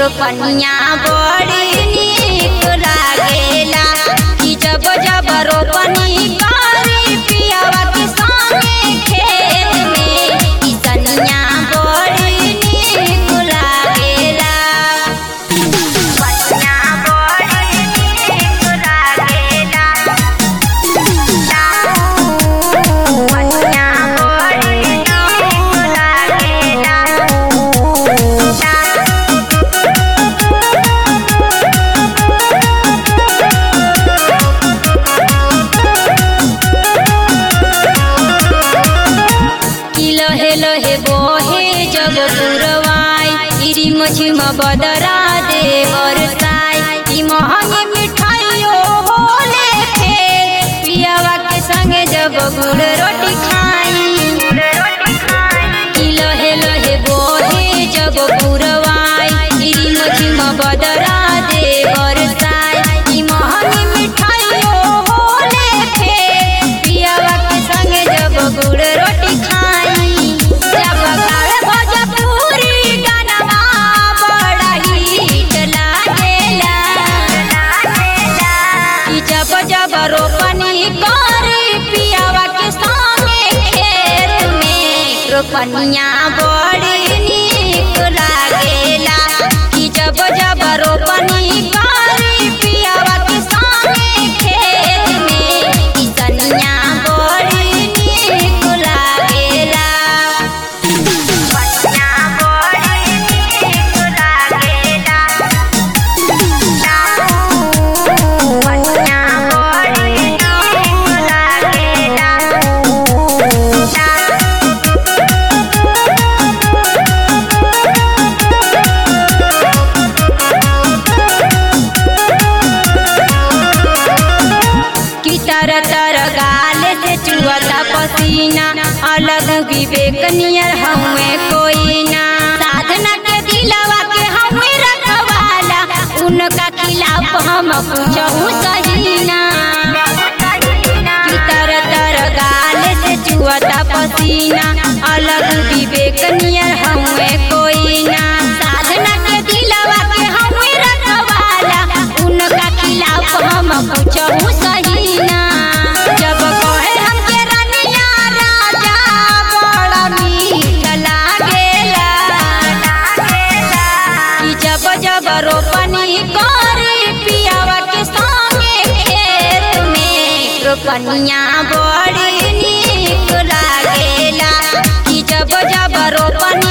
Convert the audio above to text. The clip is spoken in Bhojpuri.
रोपनिया बड़ी नीक लागेला कि जब जब रोपनी करी पियावा के संगे खेत में कि सनिया बड़ी नीक लागेला सनिया बड़ी नीक लागेला सनिया बड़ी नीक लागेला कि लहे लहे बोहे जब पुरवाई इरी मछिम बदरा दे बरसाई ई महंगी मिठाइयो होले फेर पियावा के संगे जब गुड़ रोटी खाई कि लहे लहे बोहे जब पुरवाई इरी मछिम बदरा दे बरसाई ई महंगी मिठाइयो होले फेर पियावा के संगे जब गुड़ रोटी खाई जब गावे भोजपुरी गानवा बड़ा हिट लागेला कि जब जब रोपनी करी पियावा के संगे खेत में रोपनिया बड़ी नीक लागेला कि जब जब रोपनी करी पियावा के संगे खेत में कि सनिया बड़ी नीक लागेला सनिया बड़ी नीक लागेला सनिया बड़ी नीक लागेला कि तर तर गाल से चुअता पसीना अलग विवेक नियर हमें कोई ना साधना के दिलावा के हमें रखवाला उनका खिलाफ हम पूछहु सही ना कि तर तर गाल से चुअता पसीना अलग विवेक नियर हमें कोई ना साधना के दिलावा के हमें रखवाला उनका खिलाफ हम पूछहु सही ना जब कहे हमके रनिया राजा बड़ा मीठ लागेला कि जब जब रोपनी करी पियावा के संगे खेत में रोपनिया बड़ी नीक लागेला कि जब जब रोपनी